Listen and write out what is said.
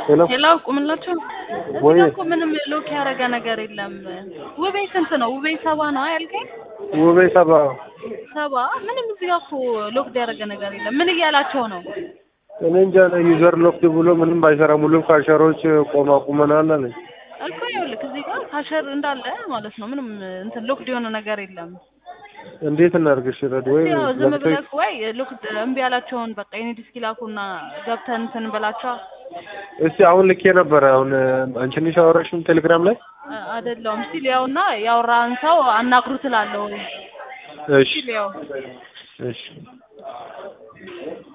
ሄሎ ሄሎ ቁምላቸው ወይ እዚህ እኮ ምንም ሎክ ያደረገ ነገር የለም። ውቤ ስንት ነው? ውቤ ሰባ ነው ያልከኝ? ውቤ ሰባ ሰባ ምንም እዚህ ጋር እኮ ሎክ ያደረገ ነገር የለም። ምን እያላቸው ነው? እኔ እንጃ ዩዘር ሎክድ ብሎ ምንም ባይሰራም ሁሉም ካሸሮች ቆማ ቁመናል አለኝ። እኮ ይኸውልህ እዚህ ጋር ካሸር እንዳለ ማለት ነው። ምንም እንትን ሎክድ የሆነ ነገር የለም። እንዴት እናድርግሽ? ረድ ወይ ያው ዝም ዘግተሽ ብለህ ወይ ሎክድ እምቢ ያላቸውን በቃ የኔ ዲስክ ላኩና ገብተን እንትን በላቸው እስቲ አሁን ልኬ ነበረ። አሁን አንቺ ነሽ ያወራሽም ቴሌግራም ላይ አይደለውም ሲል ያውና ያወራን ሰው አናግሩ ትላለህ ወይ እሺ ሲል ያው እሺ